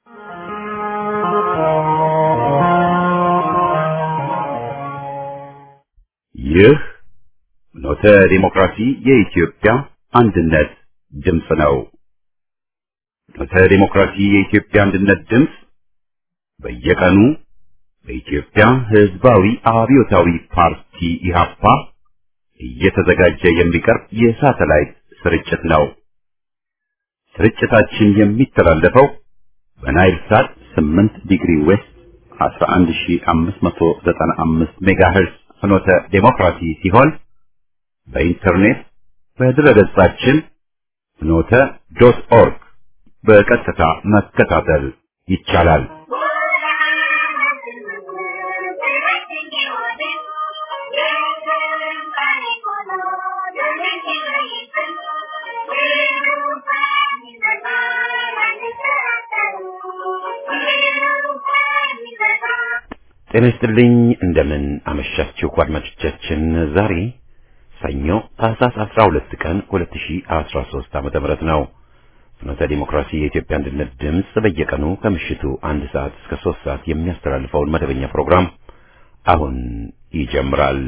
ይህ ኖተ ዲሞክራሲ የኢትዮጵያ አንድነት ድምፅ ነው። ኖተ ዲሞክራሲ የኢትዮጵያ አንድነት ድምፅ በየቀኑ በኢትዮጵያ ሕዝባዊ አብዮታዊ ፓርቲ ኢህአፓ እየተዘጋጀ የሚቀርብ የሳተላይት ስርጭት ነው። ስርጭታችን የሚተላለፈው በናይል ሳት 8 ዲግሪ ዌስት 11595 ሜጋሄርዝ ፍኖተ ዴሞክራሲ ሲሆን በኢንተርኔት በድረገጻችን ፍኖተ ዶት ኦርግ በቀጥታ መከታተል ይቻላል። ጤና ይስጥልኝ። እንደምን አመሻችሁ አድማጮቻችን። ዛሬ ሰኞ ታህሳስ 12 ቀን 2013 ዓመተ ምህረት ነው። ፍኖተ ዲሞክራሲ የኢትዮጵያ አንድነት ድምፅ በየቀኑ ከምሽቱ አንድ ሰዓት እስከ ሶስት ሰዓት የሚያስተላልፈውን መደበኛ ፕሮግራም አሁን ይጀምራል።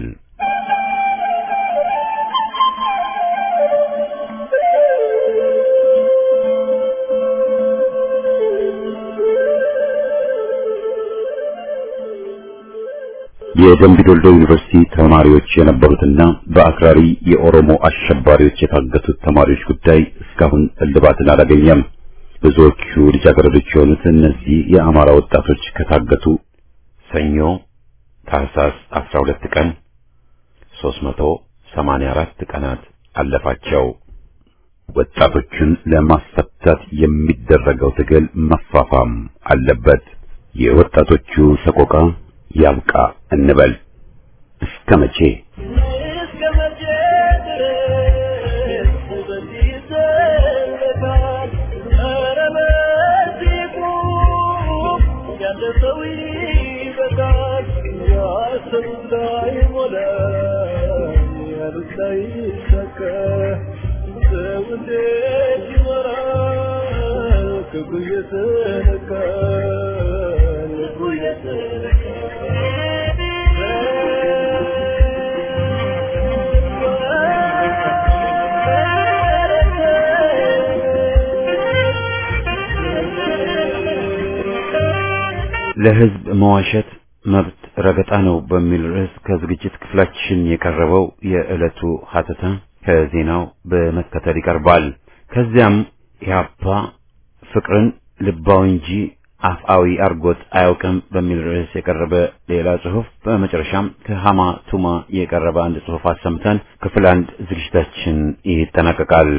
የደምቢ ዶልዶ ዩኒቨርሲቲ ተማሪዎች የነበሩትና በአክራሪ የኦሮሞ አሸባሪዎች የታገቱት ተማሪዎች ጉዳይ እስካሁን እልባትን አላገኘም። ብዙዎቹ ልጃገረዶች የሆኑት እነዚህ የአማራ ወጣቶች ከታገቱ ሰኞ ታህሳስ 12 ቀን 384 ቀናት አለፋቸው። ወጣቶቹን ለማስፈታት የሚደረገው ትግል መፋፋም አለበት። የወጣቶቹ ሰቆቃ ያብቃ እንበል። እስከ መቼ ለሕዝብ መዋሸት መብት ረገጣ ነው በሚል ርዕስ ከዝግጅት ክፍላችን የቀረበው የዕለቱ ሀተታ ከዜናው በመከተል ይቀርባል። ከዚያም ኢህአፓ ፍቅርን ልባዊ እንጂ አፍአዊ አርጎት አያውቅም በሚል ርዕስ የቀረበ ሌላ ጽሑፍ፣ በመጨረሻም ከሃማ ቱማ የቀረበ አንድ ጽሑፍ አሰምተን ክፍል አንድ ዝግጅታችን ይጠናቀቃል።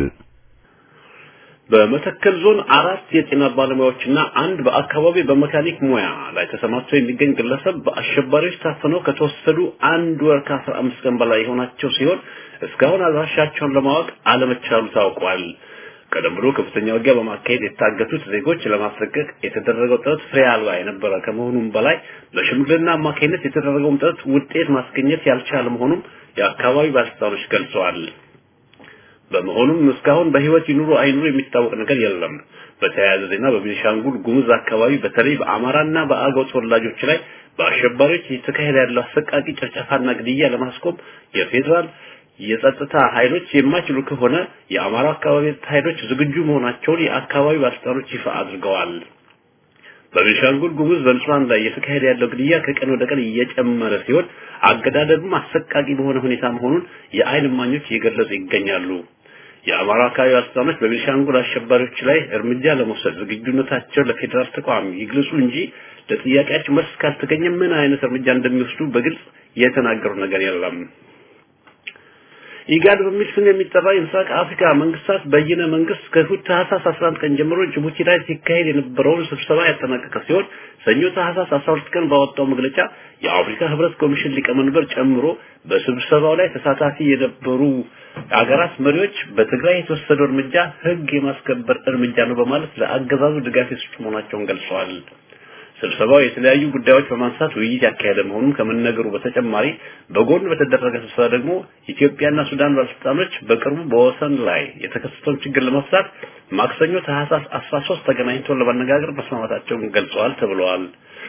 በመተከል ዞን አራት የጤና ባለሙያዎችና አንድ በአካባቢ በመካኒክ ሙያ ላይ ተሰማርቶ የሚገኝ ግለሰብ በአሸባሪዎች ታፍነው ከተወሰዱ አንድ ወር ከአስራ አምስት ቀን በላይ የሆናቸው ሲሆን እስካሁን አድራሻቸውን ለማወቅ አለመቻሉ ታውቋል። ቀደም ብሎ ከፍተኛ ውጊያ በማካሄድ የታገቱት ዜጎች ለማስለቀቅ የተደረገው ጥረት ፍሬ አልባ የነበረ ከመሆኑም በላይ በሽምግልና አማካኝነት የተደረገውን ጥረት ውጤት ማስገኘት ያልቻለ መሆኑም የአካባቢው ባለስልጣኖች ገልጸዋል። በመሆኑም እስካሁን በህይወት ይኑሩ አይኑሩ የሚታወቅ ነገር የለም። በተያያዘ ዜና በቤኒሻንጉል ጉሙዝ አካባቢ በተለይ በአማራና በአገው ተወላጆች ላይ በአሸባሪዎች እየተካሄደ ያለው አሰቃቂ ጭፍጨፋና ግድያ ለማስቆም የፌዴራል የጸጥታ ኃይሎች የማይችሉ ከሆነ የአማራ አካባቢ ኃይሎች ዝግጁ መሆናቸውን የአካባቢው ባለስልጣኖች ይፋ አድርገዋል። በቤኒሻንጉል ጉሙዝ በንጹሃን ላይ እየተካሄደ ያለው ግድያ ከቀን ወደ ቀን እየጨመረ ሲሆን አገዳደሉም አሰቃቂ በሆነ ሁኔታ መሆኑን የአይን እማኞች እየገለጹ ይገኛሉ። የአማራ አካባቢ ባለስልጣኖች በቤኒሻንጉል አሸባሪዎች ላይ እርምጃ ለመውሰድ ዝግጁነታቸውን ለፌዴራል ተቋም ይግለጹ እንጂ ለጥያቄያቸው መልስ ካልተገኘ ምን አይነት እርምጃ እንደሚወስዱ በግልጽ የተናገሩት ነገር የለም። ኢጋድ በሚል ስም የሚጠራ የምስራቅ አፍሪካ መንግስታት በይነ መንግስት ከእሁድ ታህሳስ 11 ቀን ጀምሮ ጅቡቲ ላይ ሲካሄድ የነበረውን ስብሰባ ያጠናቀቀ ሲሆን ሰኞ ታህሳስ 12 ቀን ባወጣው መግለጫ የአፍሪካ ህብረት ኮሚሽን ሊቀመንበር ጨምሮ በስብሰባው ላይ ተሳታፊ የነበሩ አገራት መሪዎች በትግራይ የተወሰደው እርምጃ ህግ የማስከበር እርምጃ ነው በማለት ለአገዛዙ ድጋፍ የሰጡ መሆናቸውን ገልጸዋል። ስብሰባው የተለያዩ ጉዳዮች በማንሳት ውይይት ያካሄደ መሆኑን ከመነገሩ በተጨማሪ በጎን በተደረገ ስብሰባ ደግሞ ኢትዮጵያና ሱዳን ባለስልጣኖች በቅርቡ በወሰን ላይ የተከሰተውን ችግር ለመፍታት ማክሰኞ ታህሳስ 13 ተገናኝተው ለመነጋገር መስማማታቸውን ገልጸዋል ተብለዋል።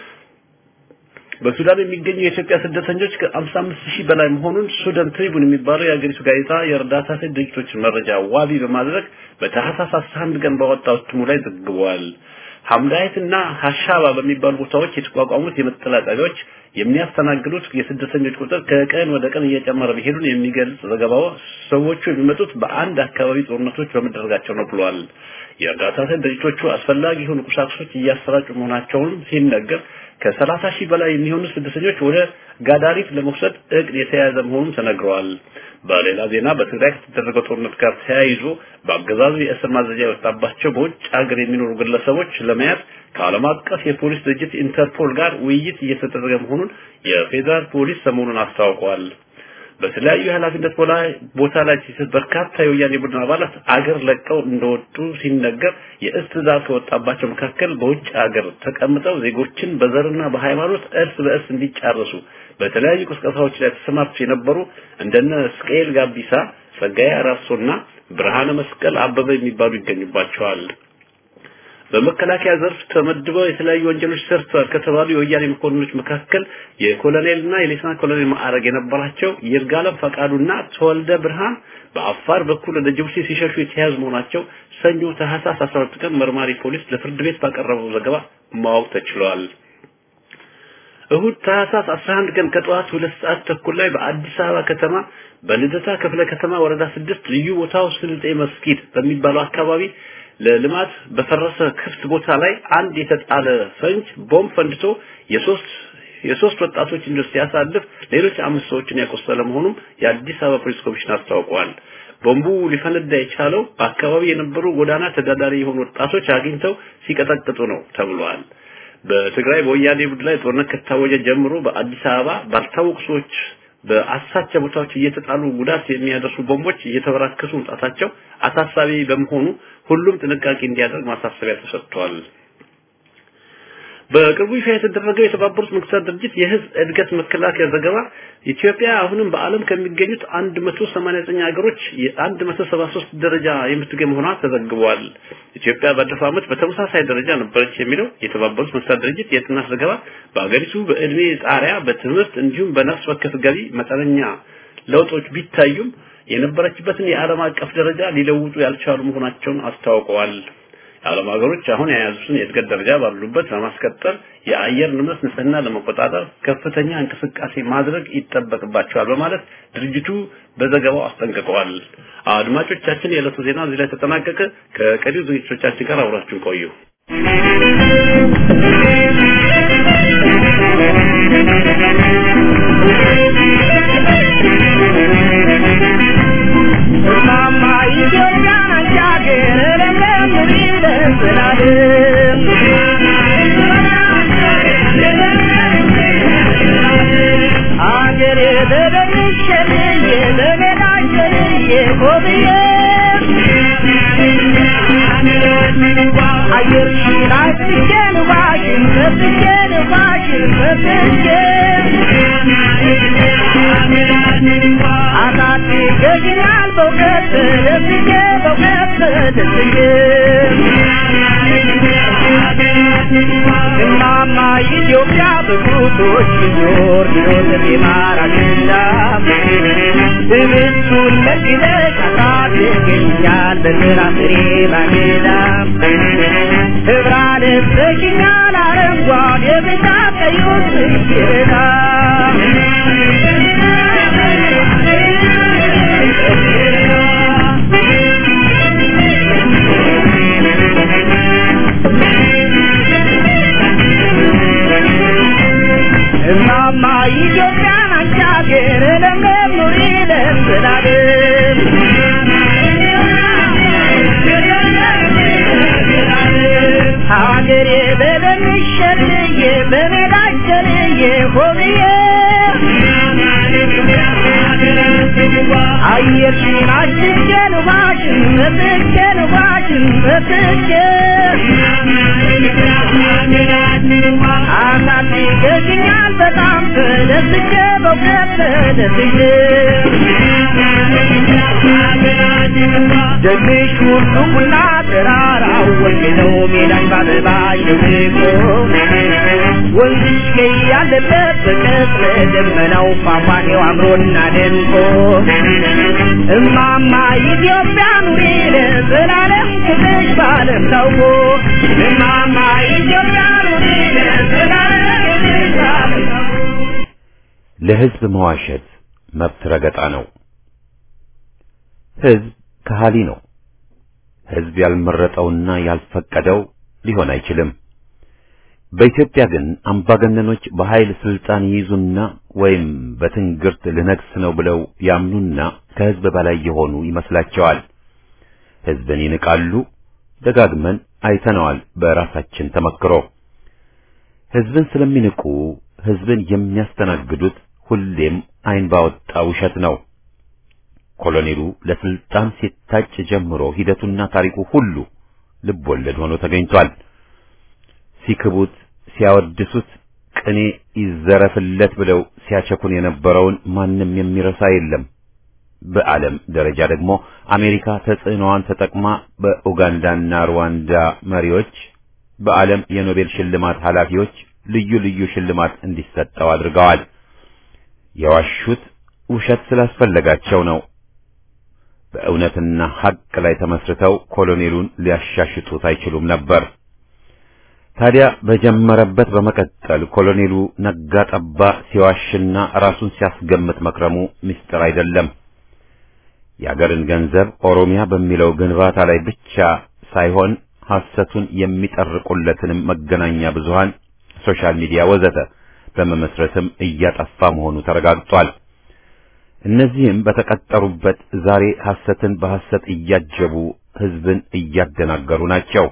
በሱዳን የሚገኙ የኢትዮጵያ ስደተኞች ከ55 ሺህ በላይ መሆኑን ሱዳን ትሪቡን የሚባለው የአገሪቱ ጋዜጣ የእርዳታ ሰጪ ድርጅቶችን መረጃ ዋቢ በማድረግ በታህሳስ 11 ቀን ባወጣው እትሙ ላይ ዘግቧል። ሐምዳይት እና ሀሻባ በሚባሉ ቦታዎች የተቋቋሙት የመጠለያ ጣቢያዎች የሚያስተናግዱት የስደተኞች ቁጥር ከቀን ወደ ቀን እየጨመረ መሄዱን የሚገልጽ ዘገባው ሰዎቹ የሚመጡት በአንድ አካባቢ ጦርነቶች በመደረጋቸው ነው ብሏል። የእርዳታ ሰጪ ድርጅቶቹ አስፈላጊ የሆኑ ቁሳቁሶች እያሰራጩ መሆናቸውን ሲነገር ከሰላሳ ሺህ በላይ የሚሆኑ ስደተኞች ወደ ጋዳሪፍ ለመውሰድ እቅድ የተያያዘ መሆኑን ተነግረዋል። በሌላ ዜና በትግራይ ከተደረገው ጦርነት ጋር ተያይዞ በአገዛዙ የእስር ማዘዣ የወጣባቸው በውጭ ሀገር የሚኖሩ ግለሰቦች ለመያዝ ከዓለም አቀፍ የፖሊስ ድርጅት ኢንተርፖል ጋር ውይይት እየተደረገ መሆኑን የፌዴራል ፖሊስ ሰሞኑን አስታውቋል። በተለያዩ የኃላፊነት ቦታ ላይ በርካታ የወያኔ ቡድን አባላት አገር ለቀው እንደወጡ ሲነገር የእስ ትዕዛዝ ከወጣባቸው መካከል በውጭ ሀገር ተቀምጠው ዜጎችን በዘርና በሃይማኖት እርስ በእርስ እንዲጫረሱ በተለያዩ ቅስቀሳዎች ላይ ተሰማርተው የነበሩ እንደነ ስቅኤል ጋቢሳ፣ ጸጋዬ አራርሶና ብርሃነ መስቀል አበበ የሚባሉ ይገኙባቸዋል። በመከላከያ ዘርፍ ተመድበው የተለያዩ ወንጀሎች ሰርተዋል ከተባሉ የወያኔ መኮንኖች መካከል የኮሎኔልና የሌተና ኮሎኔል ማዕረግ የነበራቸው ይርጋለም ፈቃዱና ተወልደ ብርሃን በአፋር በኩል ወደ ጅቡቲ ሲሸሹ የተያዙ መሆናቸው ሰኞ ታህሳስ 12 ቀን መርማሪ ፖሊስ ለፍርድ ቤት ባቀረበው ዘገባ ማወቅ ተችሏል። እሁድ ታህሳስ 11 ቀን ከጠዋት ሁለት ሰዓት ተኩል ላይ በአዲስ አበባ ከተማ በልደታ ክፍለ ከተማ ወረዳ ስድስት ልዩ ቦታው ስልጤ መስጊድ በሚባለው አካባቢ ለልማት በፈረሰ ክፍት ቦታ ላይ አንድ የተጣለ ፈንጅ ቦምብ ፈንድቶ የሶስት የሶስት ወጣቶች እንደ ሲያሳልፍ ሌሎች አምስት ሰዎችን ያቆሰለ መሆኑን የአዲስ አበባ ፖሊስ ኮሚሽን አስታውቀዋል። ቦምቡ ሊፈነዳ የቻለው በአካባቢ የነበሩ ጎዳና ተዳዳሪ የሆኑ ወጣቶች አግኝተው ሲቀጠቅጡ ነው ተብሏል። በትግራይ በወያኔ ቡድን ላይ ጦርነት ከታወጀ ጀምሮ በአዲስ አበባ ባልታወቁ ሰዎች በአሳቻ ቦታዎች እየተጣሉ ጉዳት የሚያደርሱ ቦምቦች እየተበራከቱ መምጣታቸው አሳሳቢ በመሆኑ ሁሉም ጥንቃቄ እንዲያደርግ ማሳሰቢያ ተሰጥቷል። በቅርቡ ይፋ የተደረገው የተባበሩት መንግስታት ድርጅት የህዝብ እድገት መከላከያ ዘገባ ኢትዮጵያ አሁንም በዓለም ከሚገኙት 189 ሀገሮች የ173 ደረጃ የምትገኝ መሆኗ ተዘግቧል። ኢትዮጵያ ባለፈው ዓመት በተመሳሳይ ደረጃ ነበረች የሚለው የተባበሩት መንግስታት ድርጅት የጥናት ዘገባ በአገሪቱ በእድሜ ጣሪያ፣ በትምህርት እንዲሁም በነፍስ ወከፍ ገቢ መጠነኛ ለውጦች ቢታዩም የነበረችበትን የዓለም አቀፍ ደረጃ ሊለውጡ ያልቻሉ መሆናቸውን አስታውቀዋል። የዓለም ሀገሮች አሁን የያዙትን የእድገት ደረጃ ባሉበት ለማስቀጠል የአየር ንብረት ንጽህና ለመቆጣጠር ከፍተኛ እንቅስቃሴ ማድረግ ይጠበቅባቸዋል በማለት ድርጅቱ በዘገባው አስጠንቅቀዋል። አድማጮቻችን፣ የዕለቱ ዜና እዚህ ላይ ተጠናቀቀ። ከቀሪው ዝግጅቶቻችን ጋር አብራችሁን ቆዩ። ማማ ኢትዮጵያ ናት ሀገር ለምለም ይደስላል አገሬ በደንሸልዬ በሜዳሸልዬ ኮብዬ አየርሽን አስቼ ንፋሽን ሰብቼ ንፋሽን ሰብቼ አሳድገሽኛል በእውቀት ተደስቼ በእውቀት ተደስቼ እማማ ኢትዮጵያ በጉቶች ዞር ዞር የማራሽና ትምህርቱን መግለጫ ታድገኛል በስራ ፍሬ ባጌዳ ህብራ ለብሰሽኛል አረንጓዴ ብጫ ቀዩ ስጌዳ እማማ ኢትዮጵያ ናት ሀገር ለምለም ኑሪ ለዘላለም ሀገሬ በደንሽ ሸልዬ በሜዳሽ ሸልዬ ሆብዬ አየርሽን አሽቼ ንፋሽን መጥቼ ንፋሽን መጥቼ አሳድገሽኛል በጣም ተደስቼ በእውነት ተደስቼ ደግሽ ሁሉ ቡና ተራራው ወንድ ነው ሜዳኝ ባበባ ሸብቆ ወንዝሽ ገይ ያለበት በቀስረ ደመናው ፏፏቴው አምሮና ደምቆ እማማ ኢትዮጵያ ኑሪ ለዘላለም ክብርሽ ባለም ታውቆ እማማ ኢትዮጵያ ኑሪ ለዘላለም ክብርሽ ባለም ታውቆ ለህዝብ መዋሸት መብት ረገጣ ነው። ህዝብ ከሃሊ ነው። ህዝብ ያልመረጠውና ያልፈቀደው ሊሆን አይችልም። በኢትዮጵያ ግን አምባገነኖች በኃይል ስልጣን ይይዙና ወይም በትንግርት ልነግስ ነው ብለው ያምኑና ከህዝብ በላይ የሆኑ ይመስላቸዋል። ህዝብን ይንቃሉ። ደጋግመን አይተነዋል በራሳችን ተመክሮ። ህዝብን ስለሚንቁ ህዝብን የሚያስተናግዱት ሁሌም አይን ባወጣ ውሸት ነው። ኮሎኔሉ ለስልጣን ሲታጭ ጀምሮ ሂደቱና ታሪኩ ሁሉ ልብ ወለድ ሆኖ ተገኝቷል። ሲክቡት፣ ሲያወድሱት፣ ቅኔ ይዘረፍለት ብለው ሲያቸኩን የነበረውን ማንም የሚረሳ የለም። በዓለም ደረጃ ደግሞ አሜሪካ ተጽዕኖዋን ተጠቅማ በኡጋንዳና ሩዋንዳ መሪዎች፣ በዓለም የኖቤል ሽልማት ኃላፊዎች ልዩ ልዩ ሽልማት እንዲሰጠው አድርገዋል። የዋሹት ውሸት ስላስፈለጋቸው ነው። በእውነትና ሐቅ ላይ ተመስርተው ኮሎኔሉን ሊያሻሽጡት አይችሉም ነበር። ታዲያ በጀመረበት በመቀጠል ኮሎኔሉ ነጋ ጠባ ሲዋሽና ራሱን ሲያስገምት መክረሙ ምስጢር አይደለም። የአገርን ገንዘብ ኦሮሚያ በሚለው ግንባታ ላይ ብቻ ሳይሆን ሐሰቱን የሚጠርቁለትንም መገናኛ ብዙሃን፣ ሶሻል ሚዲያ ወዘተ በመመስረትም እያጠፋ መሆኑ ተረጋግጧል። እነዚህም በተቀጠሩበት ዛሬ ሐሰትን በሐሰት እያጀቡ ሕዝብን እያደናገሩ ናቸው።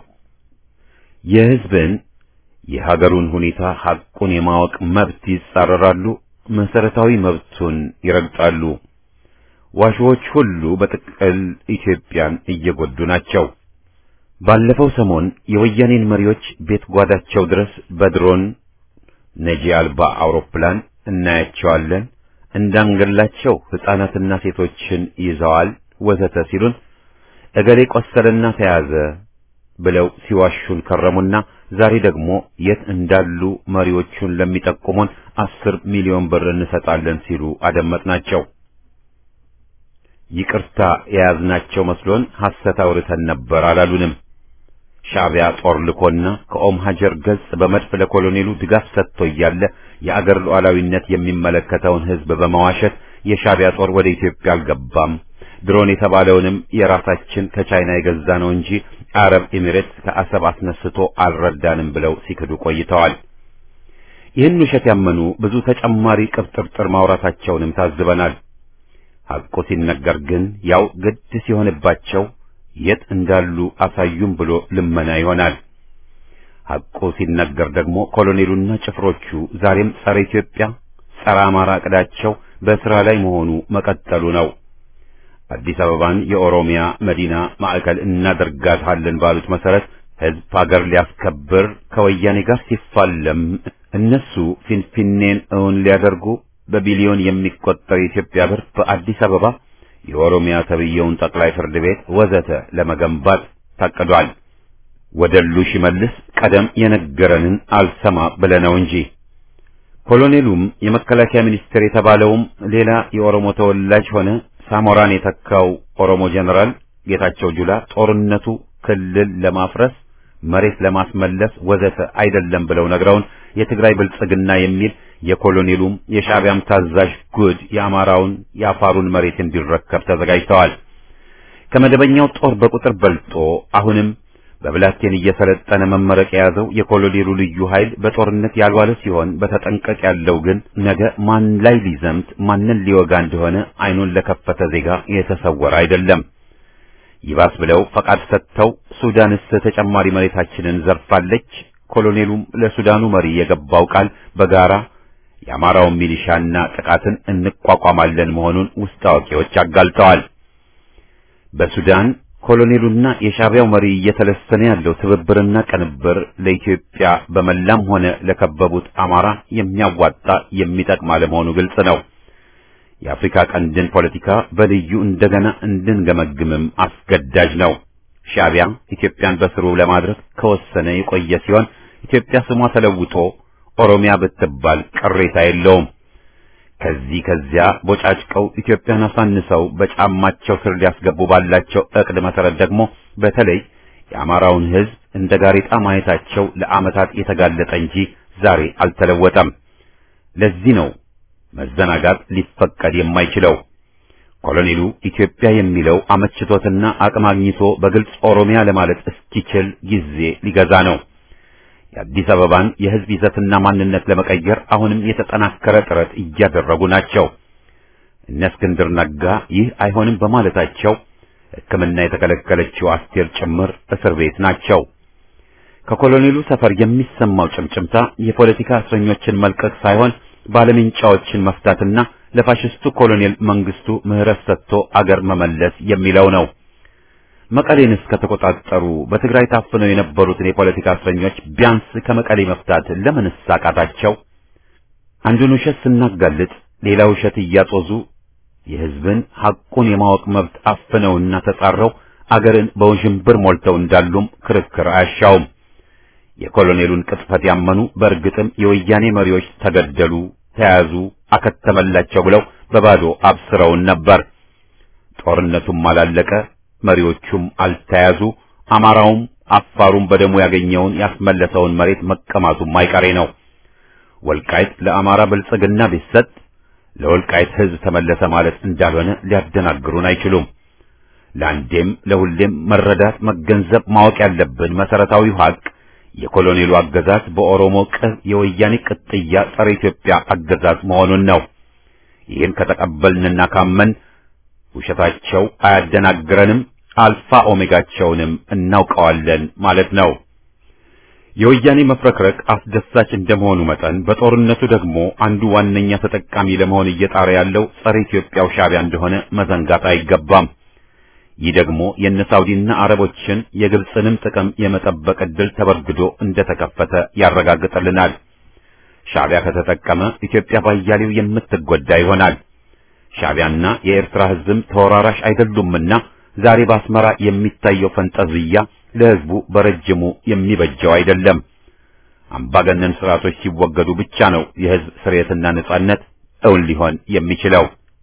የሕዝብን የሀገሩን ሁኔታ ሐቁን የማወቅ መብት ይጻረራሉ፣ መሰረታዊ መብቱን ይረግጣሉ። ዋሾዎች ሁሉ በጥቅል ኢትዮጵያን እየጎዱ ናቸው። ባለፈው ሰሞን የወያኔን መሪዎች ቤት ጓዳቸው ድረስ በድሮን ነጂ አልባ አውሮፕላን እናያቸዋለን እንዳንገላቸው ሕፃናትና ሴቶችን ይዘዋል ወዘተ ሲሉን እገሌ ቆሰለና ተያዘ ብለው ሲዋሹን ከረሙና ዛሬ ደግሞ የት እንዳሉ መሪዎቹን ለሚጠቁሙን አስር ሚሊዮን ብር እንሰጣለን ሲሉ አደመጥናቸው። ይቅርታ የያዝናቸው መስሎን ሐሰት አውርተን ነበር አላሉንም። ሻዕቢያ ጦር ልኮና ከኦም ሀጀር ገጽ በመድፍ ለኮሎኔሉ ድጋፍ ሰጥቶ እያለ የአገር ሉዓላዊነት የሚመለከተውን ሕዝብ በመዋሸት የሻዕቢያ ጦር ወደ ኢትዮጵያ አልገባም፣ ድሮን የተባለውንም የራሳችን ከቻይና የገዛ ነው እንጂ አረብ ኤሚሬትስ ከአሰብ አስነስቶ አልረዳንም ብለው ሲክዱ ቆይተዋል። ይህን ውሸት ያመኑ ብዙ ተጨማሪ ቅብጥርጥር ማውራታቸውንም ታዝበናል። ሐቁ ሲነገር ግን ያው ግድ ሲሆንባቸው የት እንዳሉ አሳዩም ብሎ ልመና ይሆናል። ሐቁ ሲነገር ደግሞ ኮሎኔሉና ጭፍሮቹ ዛሬም ጸረ ኢትዮጵያ፣ ጸረ አማራ ዕቅዳቸው በሥራ ላይ መሆኑ መቀጠሉ ነው። አዲስ አበባን የኦሮሚያ መዲና ማዕከል እናደርጋታለን ባሉት መሰረት ሕዝብ ሀገር ሊያስከብር ከወያኔ ጋር ሲፋለም እነሱ ፊንፊኔን እውን ሊያደርጉ በቢሊዮን የሚቆጠር የኢትዮጵያ ብር በአዲስ አበባ የኦሮሚያ ተብየውን ጠቅላይ ፍርድ ቤት ወዘተ ለመገንባት ታቅዷል። ወደሉ ሽመልስ ቀደም የነገረንን አልሰማ ብለነው እንጂ ኮሎኔሉም የመከላከያ ሚኒስቴር የተባለውም ሌላ የኦሮሞ ተወላጅ ሆነ ሳሞራን የተካው ኦሮሞ ጀነራል ጌታቸው ጁላ ጦርነቱ ክልል ለማፍረስ መሬት ለማስመለስ ወዘተ አይደለም ብለው ነግረውን የትግራይ ብልጽግና የሚል የኮሎኔሉም የሻዕቢያም ታዛዥ ጉድ የአማራውን የአፋሩን መሬት እንዲረከብ ተዘጋጅተዋል። ከመደበኛው ጦር በቁጥር በልጦ አሁንም በብላቴን እየሰለጠነ መመረቅ የያዘው የኮሎኔሉ ልዩ ኃይል በጦርነት ያልዋለ ሲሆን በተጠንቀቅ ያለው ግን ነገ ማን ላይ ሊዘምት ማንን ሊወጋ እንደሆነ አይኑን ለከፈተ ዜጋ የተሰወረ አይደለም። ይባስ ብለው ፈቃድ ሰጥተው ሱዳንስ ተጨማሪ መሬታችንን ዘርፋለች። ኮሎኔሉም ለሱዳኑ መሪ የገባው ቃል በጋራ የአማራውን ሚሊሻና ጥቃትን እንቋቋማለን መሆኑን ውስጥ አዋቂዎች አጋልጠዋል። በሱዳን ኮሎኔሉና የሻዕቢያው መሪ እየተለሰነ ያለው ትብብርና ቅንብር ለኢትዮጵያ በመላም ሆነ ለከበቡት አማራ የሚያዋጣ የሚጠቅም አለመሆኑ ግልጽ ነው። የአፍሪካ ቀንድን ፖለቲካ በልዩ እንደገና እንድንገመግምም አስገዳጅ ነው። ሻዕቢያ ኢትዮጵያን በስሩ ለማድረግ ከወሰነ የቆየ ሲሆን ኢትዮጵያ ስሟ ተለውጦ ኦሮሚያ ብትባል ቅሬታ የለውም። ከዚህ ከዚያ ቦጫጭቀው ኢትዮጵያን አሳንሰው በጫማቸው ስር ሊያስገቡ ባላቸው እቅድ መሰረት ደግሞ በተለይ የአማራውን ሕዝብ እንደ ጋሬጣ ማየታቸው ለዓመታት የተጋለጠ እንጂ ዛሬ አልተለወጠም። ለዚህ ነው መዘናጋት ሊፈቀድ የማይችለው። ኮሎኔሉ ኢትዮጵያ የሚለው አመችቶትና አቅም አግኝቶ በግልጽ ኦሮሚያ ለማለት እስኪችል ጊዜ ሊገዛ ነው። የአዲስ አበባን የሕዝብ ይዘትና ማንነት ለመቀየር አሁንም የተጠናከረ ጥረት እያደረጉ ናቸው። እነ እስክንድር ነጋ ይህ አይሆንም በማለታቸው ሕክምና የተከለከለችው አስቴር ጭምር እስር ቤት ናቸው። ከኮሎኔሉ ሰፈር የሚሰማው ጭምጭምታ የፖለቲካ እስረኞችን መልቀቅ ሳይሆን ባለምንጫዎችን መፍታትና ለፋሽስቱ ኮሎኔል መንግስቱ ምህረት ሰጥቶ አገር መመለስ የሚለው ነው። መቀሌን እስከተቆጣጠሩ በትግራይ ታፍነው የነበሩትን የፖለቲካ እስረኞች ቢያንስ ከመቀሌ መፍታት ለምን አቃታቸው? አንዱን ውሸት ስናጋልጥ ሌላ ውሸት እያጦዙ የሕዝብን ሐቁን የማወቅ መብት አፍነውና ተጻረው አገርን በውዥንብር ሞልተው እንዳሉም ክርክር አያሻውም። የኮሎኔሉን ቅጥፈት ያመኑ በእርግጥም የወያኔ መሪዎች ተገደሉ፣ ተያዙ፣ አከተመላቸው ብለው በባዶ አብስረውን ነበር። ጦርነቱም አላለቀ፣ መሪዎቹም አልተያዙ፣ አማራውም አፋሩም በደሙ ያገኘውን ያስመለሰውን መሬት መቀማቱም አይቀሬ ነው። ወልቃይት ለአማራ ብልጽግና ቢሰጥ ለወልቃይት ሕዝብ ተመለሰ ማለት እንዳልሆነ ሊያደናግሩን አይችሉም። ለአንዴም ለሁሌም መረዳት መገንዘብ ማወቅ ያለብን መሰረታዊው ሀቅ የኮሎኔሉ አገዛዝ በኦሮሞ ቅብ የወያኔ ቅጥያ ጸረ ኢትዮጵያ አገዛዝ መሆኑን ነው። ይህን ከተቀበልንና ካመን ውሸታቸው አያደናግረንም፣ አልፋ ኦሜጋቸውንም እናውቀዋለን ማለት ነው። የወያኔ መፍረክረክ አስደሳች እንደመሆኑ መጠን በጦርነቱ ደግሞ አንዱ ዋነኛ ተጠቃሚ ለመሆን እየጣረ ያለው ጸረ ኢትዮጵያው ሻዕቢያ እንደሆነ መዘንጋት አይገባም። ይህ ደግሞ የነ ሳውዲና አረቦችን የግብፅንም ጥቅም የመጠበቅ ዕድል ተበርግዶ እንደተከፈተ ያረጋግጥልናል። ሻዕቢያ ከተጠቀመ ኢትዮጵያ ባያሌው የምትጎዳ ይሆናል። ሻዕቢያና የኤርትራ ሕዝብም ተወራራሽ አይደሉምና ዛሬ በአስመራ የሚታየው ፈንጠዝያ ለሕዝቡ በረጅሙ የሚበጀው አይደለም። አምባገነን ስርዓቶች ሲወገዱ ብቻ ነው የሕዝብ ስርየትና ነጻነት እውን ሊሆን የሚችለው።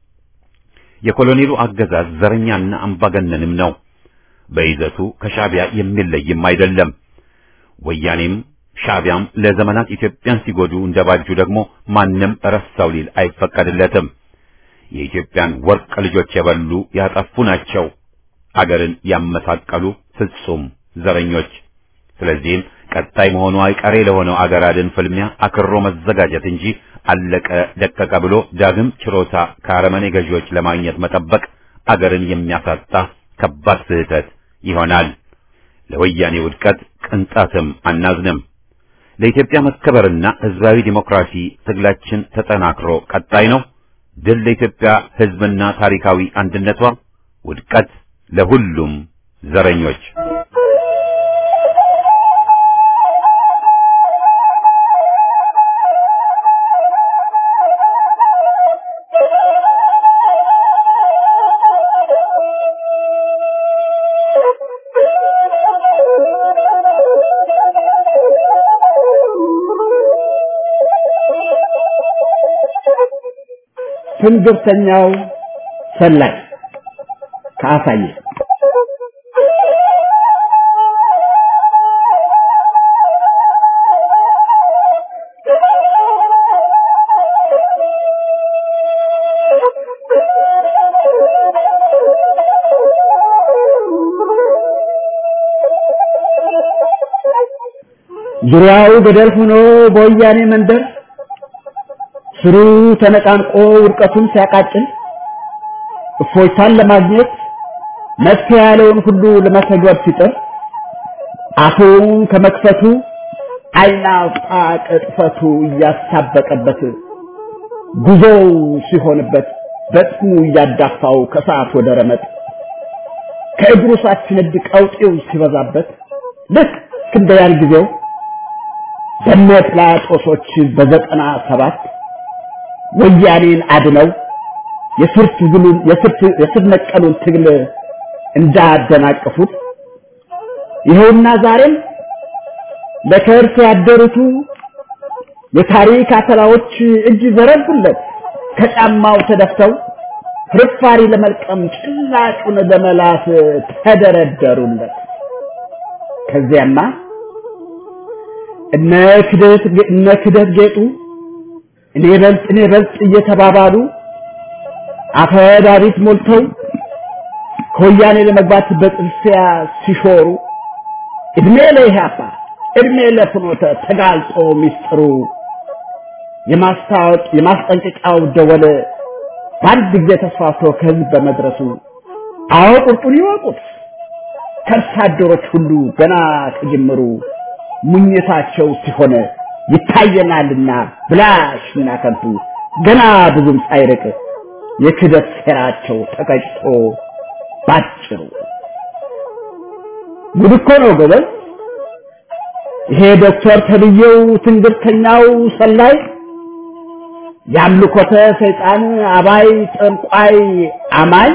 የኮሎኔሉ አገዛዝ ዘረኛና አምባገነንም ነው። በይዘቱ ከሻዕቢያ የሚለይም አይደለም። ወያኔም ሻዕቢያም ለዘመናት ኢትዮጵያን ሲጎዱ እንደባጁ ደግሞ ማንም ረሳው ሊል አይፈቀድለትም። የኢትዮጵያን ወርቅ ልጆች የበሉ ያጠፉ ናቸው። አገርን ያመሳቀሉ ፍጹም ዘረኞች። ስለዚህም ቀጣይ መሆኑ አይቀሬ ለሆነው አገር አድን ፍልሚያ አክሮ መዘጋጀት እንጂ አለቀ ደቀቀ ብሎ ዳግም ችሮታ ከአረመኔ ገዢዎች ለማግኘት መጠበቅ አገርን የሚያሳጣ ከባድ ስህተት ይሆናል። ለወያኔ ውድቀት ቅንጣትም አናዝንም። ለኢትዮጵያ መከበርና ሕዝባዊ ዲሞክራሲ ትግላችን ተጠናክሮ ቀጣይ ነው። ድል ለኢትዮጵያ ሕዝብና ታሪካዊ አንድነቷ፣ ውድቀት ለሁሉም ዘረኞች። ትንግርተኛው ሰላይ ከአሳየ ዙሪያው ገደል ሆኖ በወያኔ መንደር ስሩ ተነቃንቆ ውድቀቱን ሲያቃጭል እፎይታን ለማግኘት መፍትሄ ያለውን ሁሉ ለመተግበር ሲጥር አፉን ከመክፈቱ አይናውጣ ቅጥፈቱ እያሳበቀበት ጉዞው ሲሆንበት በጥሙ እያዳፋው ከሰዓት ወደ ረመጥ ከእግሩ ሳትነድ ቀውጤው ሲበዛበት ልክ እንደ ያን ጊዜው በነ ጲላጦሶች በዘጠና ሰባት ወያኔን አድነው የስር ትግሉን የስር ነቀሉን ትግል እንዳደናቀፉት ይኸውና ዛሬም ለከርስ ያደሩቱ የታሪክ አተላዎች እጅ ዘረጉለት ከጫማው ተደፍተው ፍርፋሪ ለመልቀም ጭላጩን ለመላስ ተደረደሩለት። ከዚያማ እነ ክደት እነ ክደት ጌጡ እኔ በልጥ እኔ በልጥ እየተባባሉ አፈዳሪት ሞልተው ከወያኔ ለመግባት በጥልፊያ ሲሾሩ እድሜ ለኢህአፓ እድሜ ለፍኖተ ተጋልጦ ሚስጥሩ የማስታወቅ የማስጠንቀቂያው ደወል በአንድ ጊዜ ተስፋፍቶ ከህዝብ በመድረሱ አዎ ቁርጡን ይወቁት ከርሳ አደሮች ሁሉ ገና ከጅምሩ ሙኝታቸው ሲሆን ይታየናልና ብላሽና ከንቱ ገና ብዙም ሳይርቅ የክደት ሴራቸው ተቀጭቶ ባጭሩ ጉድ እኮ ነው ጎበዝ። ይሄ ዶክተር ተብዬው ትንግርተኛው ሰላይ ያምልኮተ ሰይጣን አባይ ጠንቋይ አማኝ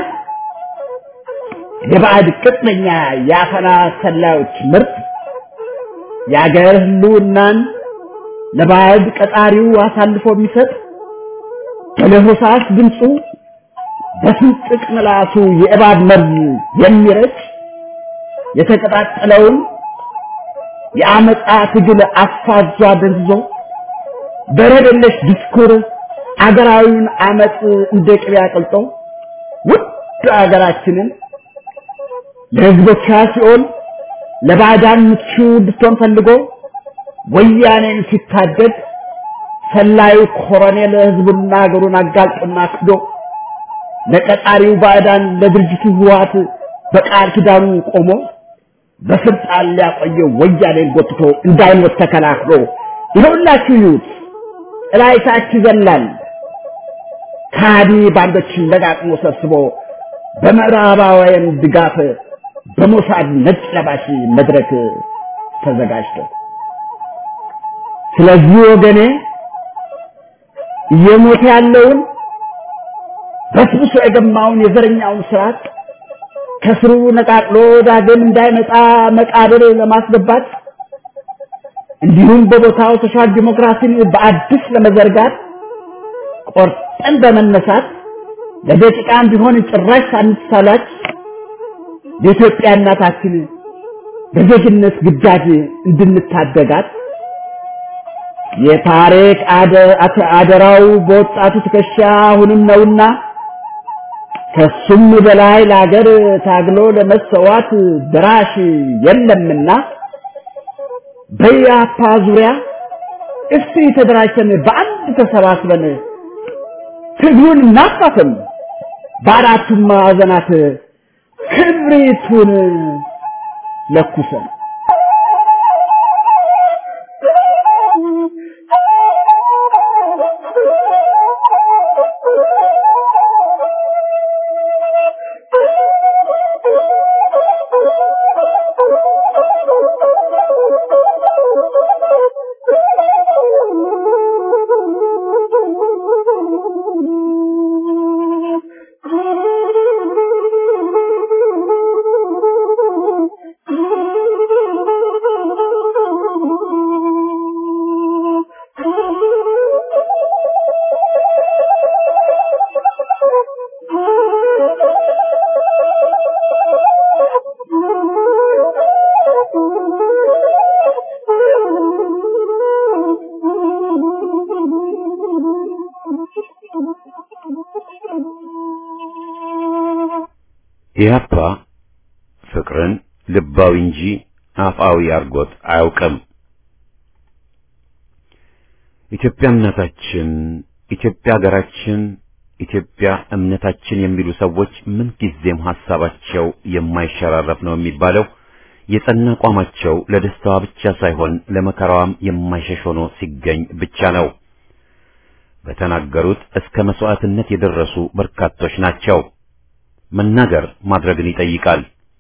የባዕድ ቅጥነኛ የአፈና ሰላዮች ምርት የአገር ህልውናን ለባዕድ ቀጣሪው አሳልፎ የሚሰጥ በለሆሳስ ድምፁ በስንጥቅ ምላሱ የእባብ መርዝ የሚረጭ የተቀጣጠለውን የአመፃ ትግል አፋዟ ደንዝዞ በረደለሽ ዲስኩር አገራዊውን አመፅ እንደ ቅቤ አቅልጦ ውድ አገራችንን ለህዝቦቿ ሲሆን ለባዕዳን ምቹ እንድትሆን ፈልጎ ወያኔን ሲታደግ ሰላዩ ኮሎኔል ህዝቡና ሀገሩን አጋልጦና ክዶ ለቀጣሪው ባዕዳን ለድርጅቱ ህወሓት በቃል ኪዳኑ ቆሞ በስልጣን ሊያቆየው ወያኔን ጎትቶ እንዳይሞት ተከላክሎ ይኸውላችሁ ይዩት እላይታች ይዘላል ካዲ ባንዶችን ለጋጥሞ ሰብስቦ በምዕራባውያን ድጋፍ በሞሳድ ነጭ ለባሽ መድረክ ተዘጋጅቶ ስለዚህ ወገኔ እየሞተ ያለውን በስብሶ የገማውን የዘረኛውን ስርዓት ከስሩ ነቃቅሎ ዳግም እንዳይመጣ መቃብር ለማስገባት እንዲሁም በቦታው ሶሻል ዲሞክራሲን በአዲስ ለመዘርጋት ቆርጠን በመነሳት ለደቂቃም ቢሆን ጭራሽ ሳንሳላች የኢትዮጵያ እናታችን በዜግነት ግዳጅ እንድንታደጋት የታሪክ አደራው በወጣቱ ትከሻ አሁንም ነውና ከሱም በላይ ለሀገር ታግሎ ለመሰዋት ድራሽ የለምና በያፓ ዙሪያ እስቲ ተደራጅተን በአንድ ተሰባስበን ትግሉን እናፋፍም፣ በአራቱም ማዕዘናት ክብሪቱን ለኩሰን ኢህአፓ ፍቅርን ልባዊ እንጂ አፍአዊ አርጎት አያውቅም። ኢትዮጵያ እናታችን፣ ኢትዮጵያ ሀገራችን፣ ኢትዮጵያ እምነታችን የሚሉ ሰዎች ምንጊዜም ሐሳባቸው የማይሸራረፍ ነው የሚባለው የጸና አቋማቸው ለደስታዋ ብቻ ሳይሆን ለመከራዋም የማይሸሽ ሆኖ ሲገኝ ብቻ ነው። በተናገሩት እስከ መስዋዕትነት የደረሱ በርካቶች ናቸው። መናገር ማድረግን ይጠይቃል።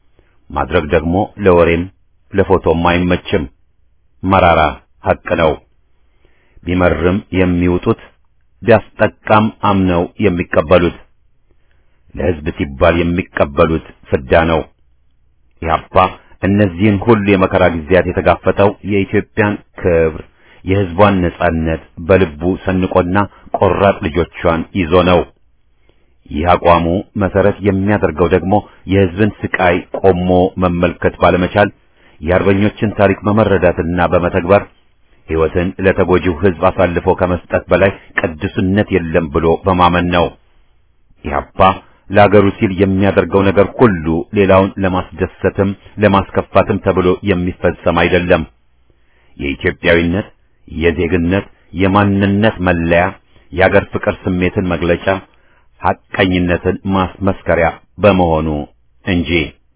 ማድረግ ደግሞ ለወሬም ለፎቶም አይመችም። መራራ ሐቅ ነው። ቢመርም የሚውጡት ቢያስጠቃም አምነው የሚቀበሉት ለሕዝብ ሲባል የሚቀበሉት ፍዳ ነው። ኢህአፓ እነዚህን ሁሉ የመከራ ጊዜያት የተጋፈጠው የኢትዮጵያን ክብር፣ የሕዝቧን ነጻነት በልቡ ሰንቆና ቆራጥ ልጆቿን ይዞ ነው። ይህ አቋሙ መሰረት የሚያደርገው ደግሞ የሕዝብን ስቃይ ቆሞ መመልከት ባለመቻል የአርበኞችን ታሪክ በመረዳትና በመተግበር ሕይወትን ለተጎጂው ሕዝብ አሳልፎ ከመስጠት በላይ ቅዱስነት የለም ብሎ በማመን ነው። ኢህአፓ ለአገሩ ሲል የሚያደርገው ነገር ሁሉ ሌላውን ለማስደሰትም ለማስከፋትም ተብሎ የሚፈጸም አይደለም። የኢትዮጵያዊነት፣ የዜግነት፣ የማንነት መለያ፣ የአገር ፍቅር ስሜትን መግለጫ፣ ሐቀኝነትን ማስመስከሪያ በመሆኑ እንጂ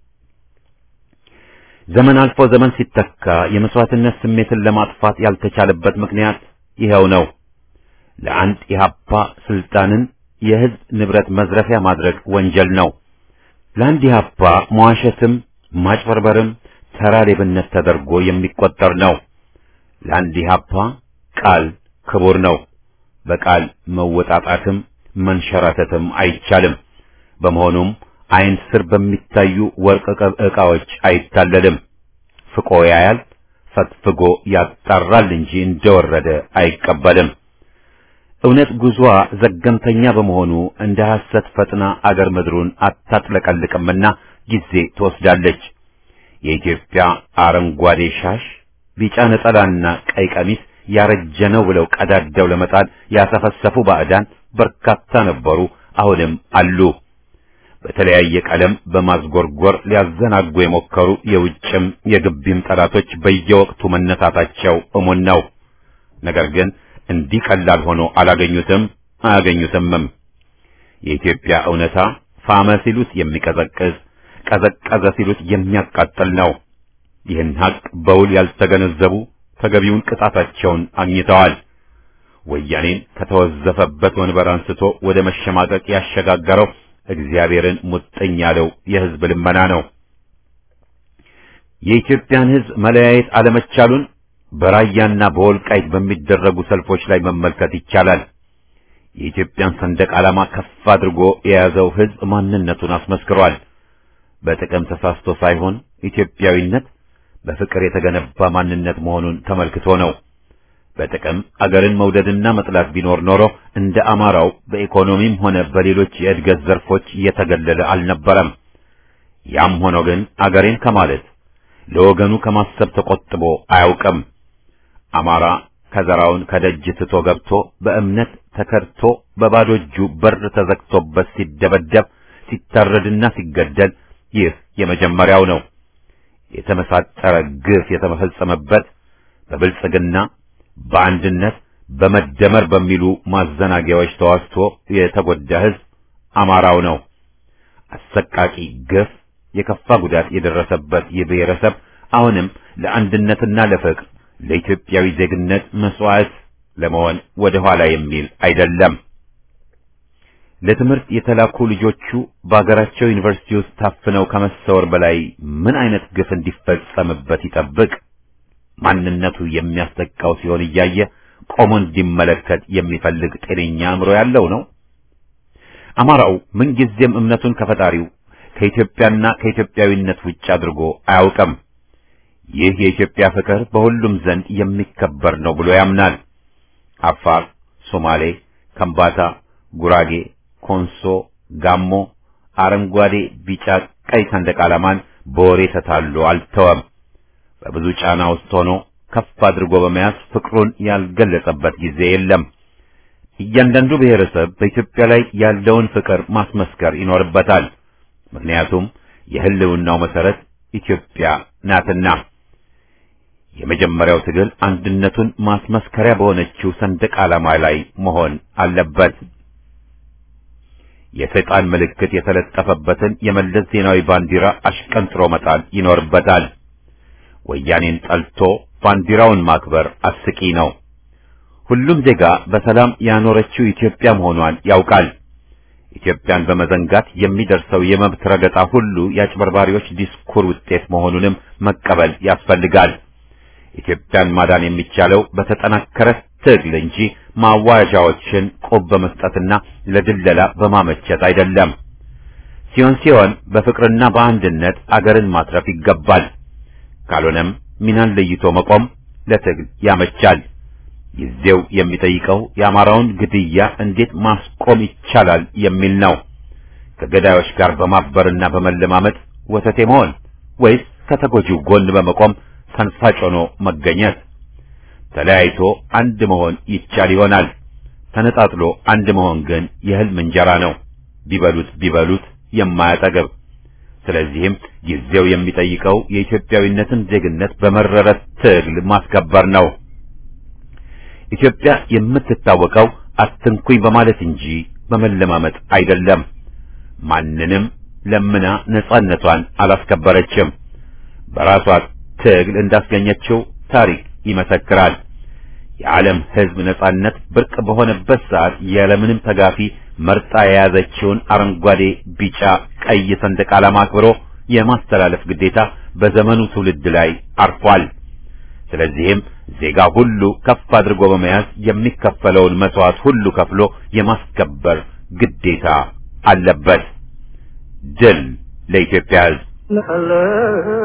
ዘመን አልፎ ዘመን ሲተካ የመስዋዕትነት ስሜትን ለማጥፋት ያልተቻለበት ምክንያት ይኸው ነው። ለአንድ ኢህአፓ ስልጣንን የህዝብ ንብረት መዝረፊያ ማድረግ ወንጀል ነው። ለአንድ ኢህአፓ መዋሸትም ማጭበርበርም ተራ ሌብነት ተደርጎ የሚቆጠር ነው። ለአንድ ኢህአፓ ቃል ክቡር ነው። በቃል መወጣጣትም መንሸራተትም አይቻልም። በመሆኑም ዓይን ስር በሚታዩ ወርቅ ዕቃዎች አይታለልም። ፍቆ ያያል፣ ፈትፍጎ ያጣራል እንጂ እንደወረደ አይቀበልም። እውነት ጉዟ ዘገምተኛ በመሆኑ እንደ ሐሰት ፈጥና አገር ምድሩን አታጥለቀልቅምና ጊዜ ትወስዳለች። የኢትዮጵያ አረንጓዴ ሻሽ፣ ቢጫ ነጠላና ቀይ ቀሚስ ያረጀ ነው ብለው ቀዳደው ለመጣል ያሰፈሰፉ ባዕዳን በርካታ ነበሩ፣ አሁንም አሉ። በተለያየ ቀለም በማዝጎርጎር ሊያዘናጉ የሞከሩ የውጭም የግቢም ጠላቶች በየወቅቱ መነሳታቸው እሙን ነው። ነገር ግን እንዲህ ቀላል ሆኖ አላገኙትም፣ አያገኙትምም። የኢትዮጵያ እውነታ ፋመ ሲሉት የሚቀዘቅዝ ቀዘቀዘ ሲሉት የሚያቃጥል ነው። ይህን ሀቅ በውል ያልተገነዘቡ ተገቢውን ቅጣታቸውን አግኝተዋል። ወያኔን ከተወዘፈበት ወንበር አንስቶ ወደ መሸማቀቅ ያሸጋገረው እግዚአብሔርን ሙጥኝ ያለው የሕዝብ ልመና ነው። የኢትዮጵያን ሕዝብ መለያየት አለመቻሉን በራያና በወልቃይት በሚደረጉ ሰልፎች ላይ መመልከት ይቻላል። የኢትዮጵያን ሰንደቅ ዓላማ ከፍ አድርጎ የያዘው ሕዝብ ማንነቱን አስመስክሯል። በጥቅም ተሳስቶ ሳይሆን ኢትዮጵያዊነት በፍቅር የተገነባ ማንነት መሆኑን ተመልክቶ ነው። በጥቅም አገርን መውደድና መጥላት ቢኖር ኖሮ እንደ አማራው በኢኮኖሚም ሆነ በሌሎች የእድገት ዘርፎች እየተገለለ አልነበረም። ያም ሆኖ ግን አገሬን ከማለት ለወገኑ ከማሰብ ተቆጥቦ አያውቅም። አማራ ከዘራውን ከደጅ ትቶ ገብቶ በእምነት ተከድቶ በባዶ እጁ በር ተዘግቶበት ሲደበደብ ሲታረድና ሲገደል ይህ የመጀመሪያው ነው። የተመሳጠረ ግፍ የተፈጸመበት በብልጽግና በአንድነት በመደመር በሚሉ ማዘናጊያዎች ተዋስቶ የተጎዳ ሕዝብ አማራው ነው። አሰቃቂ ግፍ፣ የከፋ ጉዳት የደረሰበት ይህ ብሔረሰብ አሁንም ለአንድነትና ለፍቅር ለኢትዮጵያዊ ዜግነት መስዋዕት ለመሆን ወደ ኋላ የሚል አይደለም። ለትምህርት የተላኩ ልጆቹ በአገራቸው ዩኒቨርሲቲ ውስጥ ታፍነው ከመሰወር በላይ ምን አይነት ግፍ እንዲፈጸምበት ይጠብቅ? ማንነቱ የሚያስጠቃው ሲሆን እያየ ቆሞ እንዲመለከት የሚፈልግ ጤነኛ አእምሮ ያለው ነው። አማራው ምንጊዜም እምነቱን ከፈጣሪው ከኢትዮጵያና ከኢትዮጵያዊነት ውጭ አድርጎ አያውቅም። ይህ የኢትዮጵያ ፍቅር በሁሉም ዘንድ የሚከበር ነው ብሎ ያምናል። አፋር፣ ሶማሌ፣ ከምባታ፣ ጉራጌ፣ ኮንሶ፣ ጋሞ አረንጓዴ፣ ቢጫ፣ ቀይ ሰንደቅ ዓላማን በወሬ ተታሎ አልተወም። በብዙ ጫና ውስጥ ሆኖ ከፍ አድርጎ በመያዝ ፍቅሩን ያልገለጸበት ጊዜ የለም። እያንዳንዱ ብሔረሰብ በኢትዮጵያ ላይ ያለውን ፍቅር ማስመስከር ይኖርበታል። ምክንያቱም የሕልውናው መሰረት ኢትዮጵያ ናትና። የመጀመሪያው ትግል አንድነቱን ማስመስከሪያ በሆነችው ሰንደቅ ዓላማ ላይ መሆን አለበት። የሰይጣን ምልክት የተለጠፈበትን የመለስ ዜናዊ ባንዲራ አሽቀንጥሮ መጣል ይኖርበታል። ወያኔን ጠልቶ ባንዲራውን ማክበር አስቂ ነው። ሁሉም ዜጋ በሰላም ያኖረችው ኢትዮጵያ መሆኗን ያውቃል። ኢትዮጵያን በመዘንጋት የሚደርሰው የመብት ረገጣ ሁሉ የአጭበርባሪዎች ዲስኩር ውጤት መሆኑንም መቀበል ያስፈልጋል። ኢትዮጵያን ማዳን የሚቻለው በተጠናከረ ትግል እንጂ ማዋዣዎችን ቆብ በመስጠትና ለድለላ በማመቸት አይደለም። ሲሆን ሲሆን በፍቅርና በአንድነት አገርን ማትረፍ ይገባል። ካልሆነም ሚናን ለይቶ መቆም ለትግል ያመቻል። ጊዜው የሚጠይቀው የአማራውን ግድያ እንዴት ማስቆም ይቻላል የሚል ነው። ከገዳዮች ጋር በማበርና በመለማመጥ ወተቴ መሆን ወይስ ከተጎጂው ጎን በመቆም ሰንፋጭ ሆኖ መገኘት? ተለያይቶ አንድ መሆን ይቻል ይሆናል። ተነጣጥሎ አንድ መሆን ግን የህልም እንጀራ ነው፣ ቢበሉት ቢበሉት የማያጠግብ። ስለዚህም ጊዜው የሚጠይቀው የኢትዮጵያዊነትን ዜግነት በመረረ ትግል ማስከበር ነው። ኢትዮጵያ የምትታወቀው አትንኩኝ በማለት እንጂ በመለማመጥ አይደለም። ማንንም ለምና ነጻነቷን አላስከበረችም። በራሷ ትግል እንዳስገኘችው ታሪክ ይመሰክራል። የዓለም ሕዝብ ነጻነት ብርቅ በሆነበት ሰዓት ያለምንም ተጋፊ መርጣ የያዘችውን አረንጓዴ፣ ቢጫ፣ ቀይ ሰንደቅ ዓላማ አክብሮ የማስተላለፍ ግዴታ በዘመኑ ትውልድ ላይ አርፏል። ስለዚህም ዜጋ ሁሉ ከፍ አድርጎ በመያዝ የሚከፈለውን መስዋዕት ሁሉ ከፍሎ የማስከበር ግዴታ አለበት። ድል ለኢትዮጵያ ሕዝብ!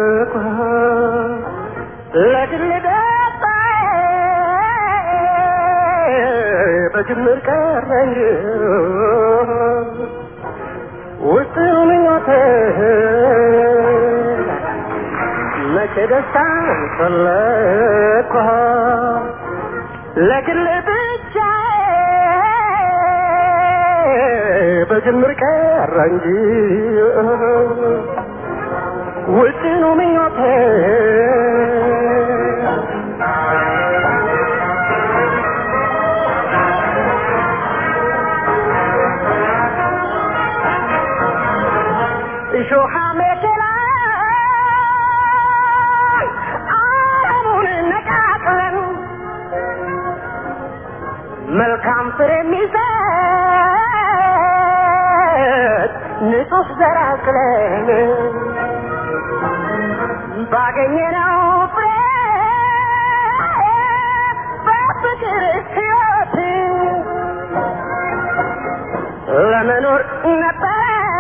በጅምር ቀረኝ ውስጥ ምኞቴ መቼ ደስታን ፈለግኳ ለግል ብቻ በጅምር ቀረ እንጂ ውጥኑ ምኞቴ እሾሃ መኪና አረሙን ነቃቅለን መልካም ፍሬ የሚሰጥ ንጹህ ዘር አቅለን ባገኘነው ፍሬ በፍቅር ሕይወት ለመኖር ነበረ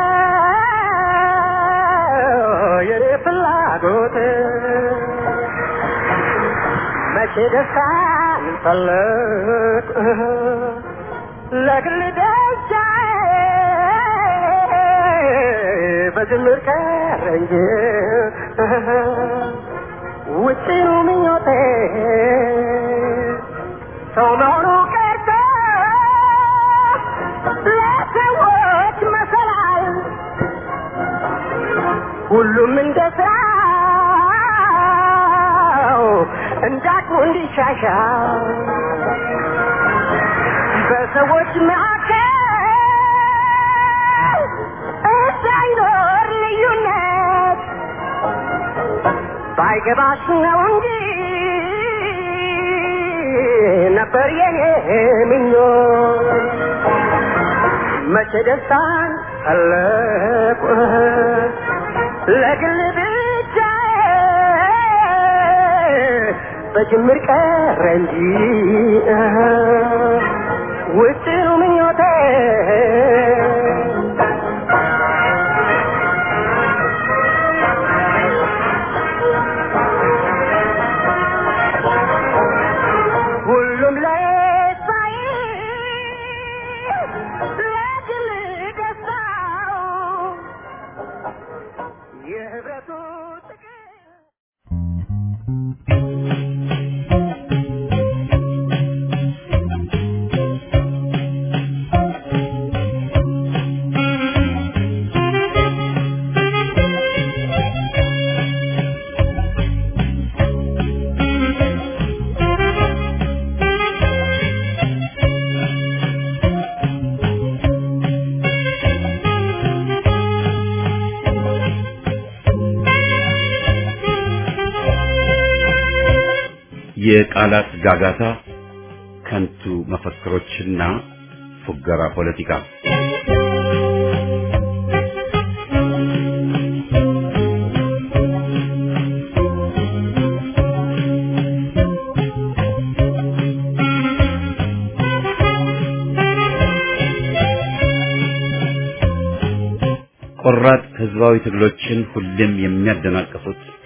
የኔ ፍላጎት መቼ ደስታን ፈለግ ለግል ደስታ በጅምር ቀረ እንጂ ውጭኑ ምኞቴ ሰው መሆኑ ቀርቶ ለሰዎች መሰላል ሁሉም እንደ ስራው እንዳቅሙ እንዲሻሻል በሰዎች መካከል እንዳይኖር ልዩነት ባይገባሽ ነው እንጂ ነበር የኔ ምኞት መቼ ደስታን ፈለቁ ለግል ብቻ በጅምር ቀረ እንጂ ውጭኑ ምኞቴ ሁሉም ለሳይ ለግል ደስታው የህብረቱ ጥቅም የቃላት ጋጋታ፣ ከንቱ መፈክሮችና ፉገራ ፖለቲካ ቆራጥ ህዝባዊ ትግሎችን ሁሌም የሚያደናቅፉት